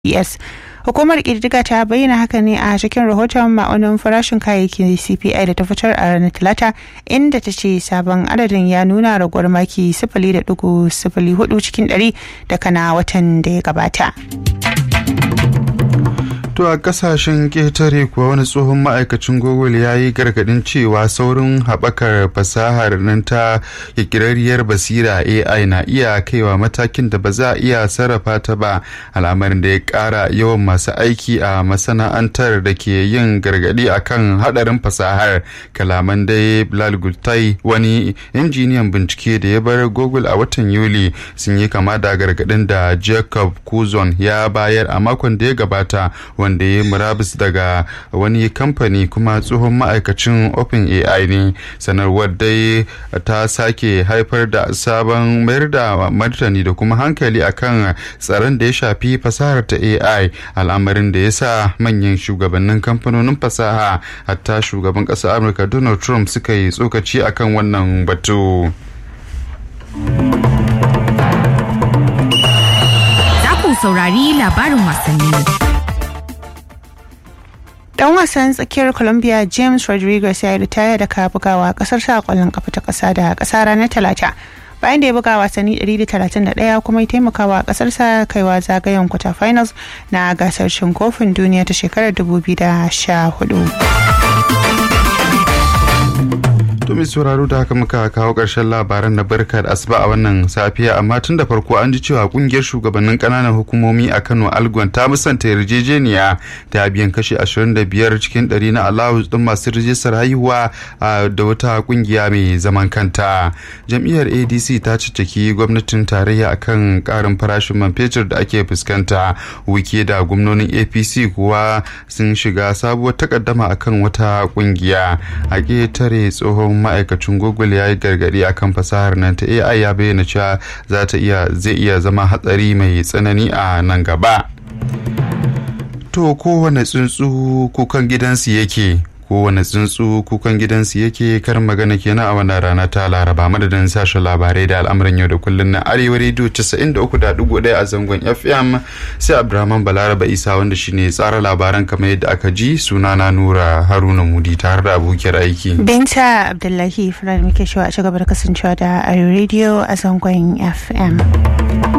es hukumar ƙididdiga ta bayyana haka ne a cikin rahoton ma'aunin farashin kayayyaki cpi da ta fitar a ranar talata inda ta ce sabon adadin ya nuna raguwar maki sifili da dugu sifili hudu cikin ɗari daga na watan da ya gabata. To a kasashen ƙetare kuwa wani tsohon ma'aikacin Google ya yi gargadin cewa saurin haɓakar fasahar nan ta ƙirƙirarriyar basira AI na iya kaiwa matakin da ba za a iya sarrafa ta ba al'amarin da ya ƙara yawan masu aiki a masana'antar da ke yin gargadi akan haɗarin fasahar kalaman dai Bilal Gultai wani injiniyan bincike da ya bar Google a watan Yuli sun yi kama da gargadin da Jacob Kuzon ya bayar a makon da ya gabata wanda ya murabus daga wani kamfani kuma tsohon ma'aikacin open ai ne sanarwar dai ta sake haifar da sabon mayar da martani da kuma hankali akan tsaron da ya shafi fasahar ta ai al'amarin da ya sa manyan shugabannin kamfanonin fasaha hatta shugaban ƙasar amurka donald trump suka yi tsokaci akan wannan batu. Za ku saurari labarin wasanni. dan wasan tsakiyar colombia james rodriguez ya yi ritaya daga bugawa kasar sa kwallon kafa ta kasa da kasa ranar talata bayan da ya buga wasanni 131 kuma ya taimakawa kasarsa kaiwa zagayen kwata finals na gasar cin kofin duniya ta shekarar 2014 To mai sauraro da haka muka kawo ƙarshen labaran na barka da asuba a wannan safiya amma tun da farko an ji cewa kungiyar shugabannin ƙananan hukumomi a Kano Algon ta musanta yarjejeniya ta biyan kashi 25 cikin 100 na allowance din masu rijistar haihuwa da wata kungiya mai zaman kanta. Jam'iyyar ADC ta cicciki gwamnatin tarayya akan ƙarin farashin man fetur da ake fuskanta. Wike da gwamnonin APC kuwa sun shiga sabuwar takaddama akan wata kungiya. A ƙetare tsohon ma'aikacin google ya yi gargadi akan fasahar nan ta ai ya bayyana cewa za ta iya zai iya zama hatsari mai tsanani a nan gaba to kowane tsuntsu kukan gidansu yake kowane tsuntsu kukan gidansu yake kar magana kenan a wannan rana ta laraba madadin sashen labarai da al'amuran yau da kullun na arewa rediyo 93.1 a zangon fm sai abdurrahman balaraba isa wanda shine tsara labaran kamar yadda aka ji sunana nura haruna mudi tare da abokiyar aiki binta abdullahi firar muke shawa a ci gaba da kasancewa da arewa rediyo a zangon fm